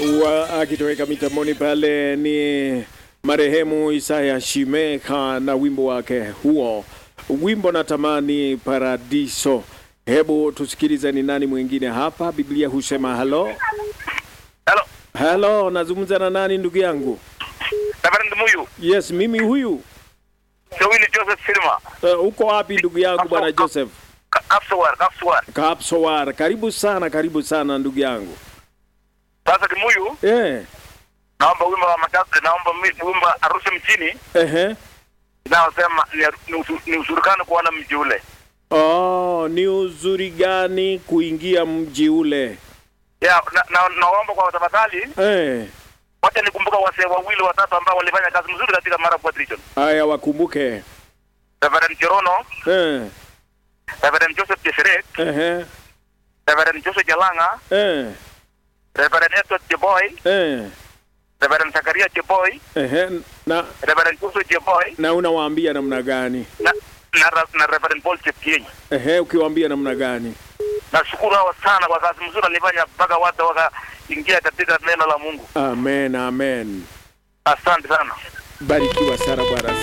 wa akitoweka mitamboni pale ni marehemu Isaya Shimeka na wimbo wake huo, wimbo natamani paradiso. Hebu tusikilize ni nani mwingine hapa. Biblia husema halo Hello. halo, nazungumza na nani ndugu yangu? Reverend Muyu. Yes, mimi huyu. Sewili Joseph Silma. Uh, uko wapi ndugu yangu bwana Joseph? Ka- Kapsowar, Kapsowar. Kapsowar, karibu sana, karibu sana ndugu yangu. Sasa ni Muyu, Eh, naomba wimbo wa matatu, naomba mi- wimbo wa Arusha mjini ehe. inayosema ni, ni, usu- ni usurukano kuona mji ule. Oh, ni uzuri gani kuingia mji ule? Ya, na, na, naomba kwa tafadhali Eh, wacha nikumbuka wasee wawili watatu ambao walifanya kazi mzuri katika Marakwet region. haya wakumbuke. Reverend Cherono, Eh, Reverend Joseph Cheseret, ehe. Reverend Joseph Jalanga, Eh, Reverend Edward Cheboy, eh, Reverend Zakaria Cheboy, ehe. Na Reverend Joseph Cheboy na unawaambia namna gani? na, na, na Reverend Paul Chepkieny. Ehe, ukiwaambia namna gani? Nashukuru hawa sana kwa kazi mzuri walifanya mpaka watu wakaingia katika neno la Mungu. Amen, amen. Asante sana. Barikiwa sana bwana.